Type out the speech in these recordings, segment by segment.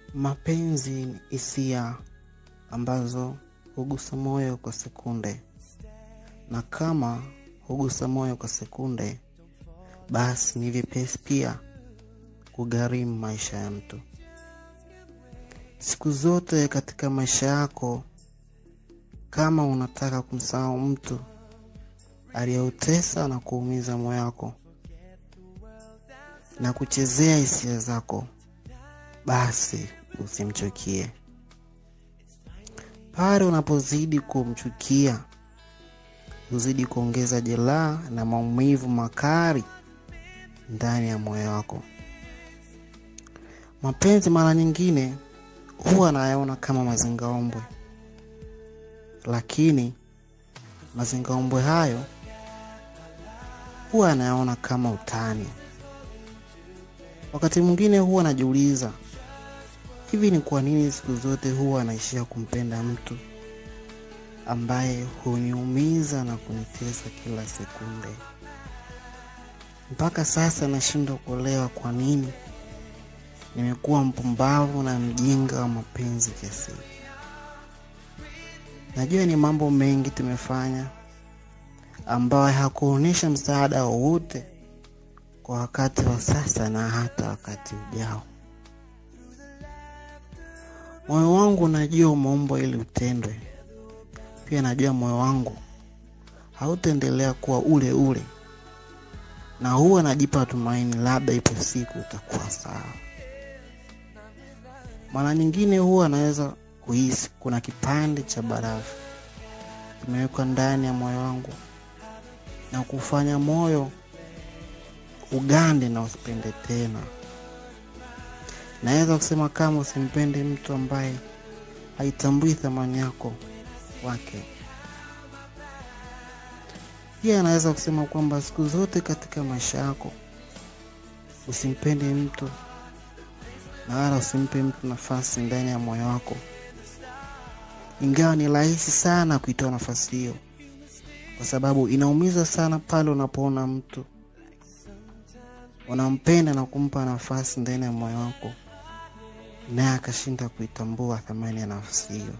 Mapenzi ni hisia ambazo hugusa moyo kwa sekunde, na kama hugusa moyo kwa sekunde, basi ni vyepesi pia kugharimu maisha ya mtu. Siku zote katika maisha yako, kama unataka kumsahau mtu aliyeutesa na kuumiza moyo wako na kuchezea hisia zako, basi usimchukie. Pale unapozidi kumchukia, huzidi kuongeza jeraha na maumivu makali ndani ya moyo wako. Mapenzi mara nyingine huwa anayaona kama mazingaombwe, lakini mazingaombwe hayo huwa anayaona kama utani. Wakati mwingine huwa anajiuliza, hivi ni kwa nini siku zote huwa anaishia kumpenda mtu ambaye huniumiza na kunitesa kila sekunde? Mpaka sasa nashindwa kuelewa kwa nini nimekuwa mpumbavu na mjinga wa mapenzi kiasi. Najua ni mambo mengi tumefanya ambayo hakuonyesha msaada wowote kwa wakati wa sasa na hata wakati ujao. Moyo wangu najua umeumbwa ili utendwe. Pia najua moyo wangu hautaendelea kuwa ule ule, na huwa najipa tumaini, labda ipo siku utakuwa sawa. Mara nyingine huwa naweza kuhisi kuna kipande cha barafu kimewekwa ndani ya moyo wangu na kufanya moyo ugande na usipende tena. Naweza kusema kama usimpende mtu ambaye haitambui thamani yako wake. Pia anaweza kusema kwamba siku zote katika maisha yako usimpende mtu na wala usimpe mtu nafasi ndani ya moyo wako, ingawa ni rahisi sana kuitoa nafasi hiyo, kwa sababu inaumiza sana pale unapoona mtu unampenda na kumpa nafasi ndani ya moyo wako, naye akashinda kuitambua thamani ya nafasi hiyo.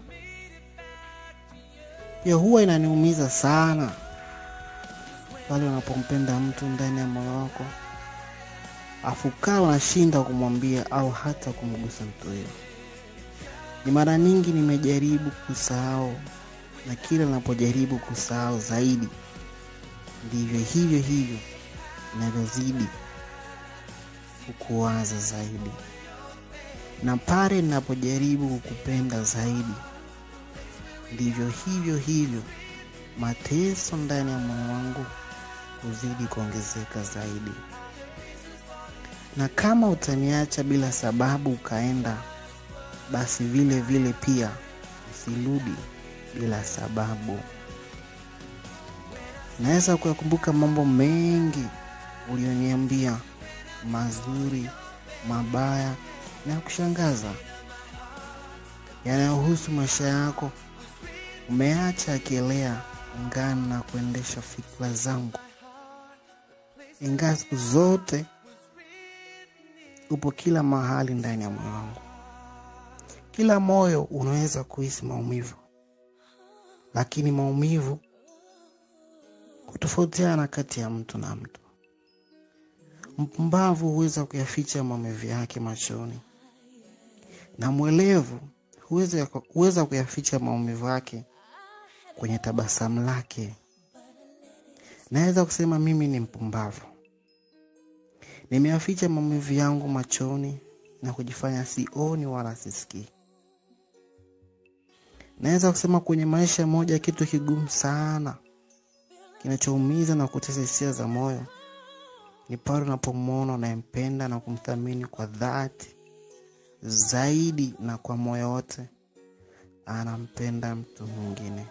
Pia huwa inaniumiza sana pale unapompenda mtu ndani ya moyo wako afu kaa unashinda kumwambia au hata kumgusa mtu huyo. Ni mara nyingi nimejaribu kusahau, na kila ninapojaribu kusahau zaidi, ndivyo hivyo hivyo inavyozidi kukuwaza zaidi, na pale ninapojaribu kukupenda zaidi, ndivyo hivyo hivyo mateso ndani ya moyo wangu huzidi kuongezeka zaidi. Na kama utaniacha bila sababu ukaenda, basi vile vile pia usirudi bila sababu. Naweza kuyakumbuka mambo mengi ulioniambia, mazuri, mabaya na ya kushangaza yanayohusu maisha yako. Umeacha akielea ngani na kuendesha fikra zangu, ingawa siku zote upo kila mahali ndani ya moyo wangu. Kila moyo unaweza kuhisi maumivu, lakini maumivu hutofautiana kati ya mtu na mtu. Mpumbavu huweza kuyaficha maumivu yake machoni, na mwelevu huweza huweza kuyaficha maumivu yake kwenye tabasamu lake. Naweza kusema mimi ni mpumbavu, nimeyaficha maumivu yangu machoni na kujifanya sioni wala sisikii. Naweza kusema kwenye maisha moja, kitu kigumu sana kinachoumiza na kutesa hisia za moyo ni pale unapomwona unayempenda na kumthamini kwa dhati zaidi na kwa moyo wote, anampenda mtu mwingine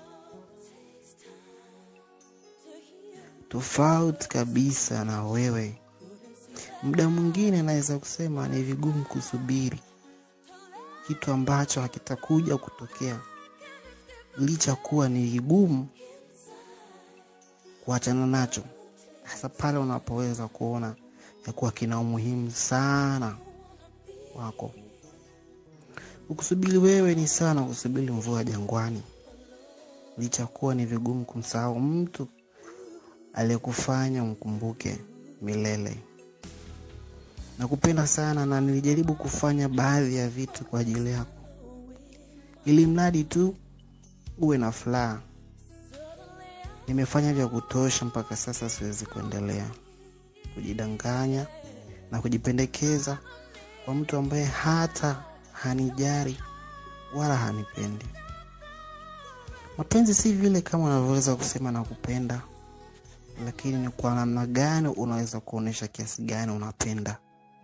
tofauti kabisa na wewe. Muda mwingine naweza kusema ni vigumu kusubiri kitu ambacho hakitakuja kutokea, licha kuwa ni vigumu kuachana nacho, hasa pale unapoweza kuona ya kuwa kina umuhimu sana wako. Ukusubiri wewe ni sana kusubiri mvua jangwani, licha kuwa ni vigumu kumsahau mtu aliyekufanya umkumbuke milele. Nakupenda sana na nilijaribu kufanya baadhi ya vitu kwa ajili yako, ili mradi tu uwe na furaha. Nimefanya vya kutosha mpaka sasa, siwezi kuendelea kujidanganya na kujipendekeza kwa mtu ambaye hata hanijali wala hanipendi. Mapenzi si vile kama unavyoweza kusema nakupenda, lakini ni kwa namna gani unaweza kuonyesha kiasi gani unapenda.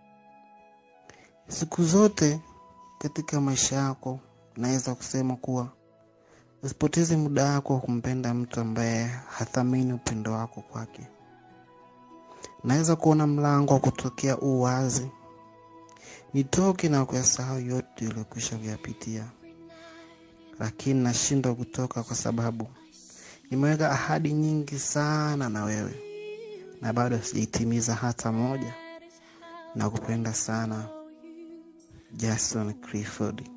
Siku zote katika maisha yako, naweza kusema kuwa usipoteze muda wako wa kumpenda mtu ambaye hathamini upendo wako kwake. Naweza kuona mlango wa kutokea u wazi, nitoke na kuyasahau yote yaliyokwisha kuyapitia, lakini nashindwa kutoka kwa sababu nimeweka ahadi nyingi sana na wewe na bado sijaitimiza hata moja. Nakupenda sana, Jason Clifford.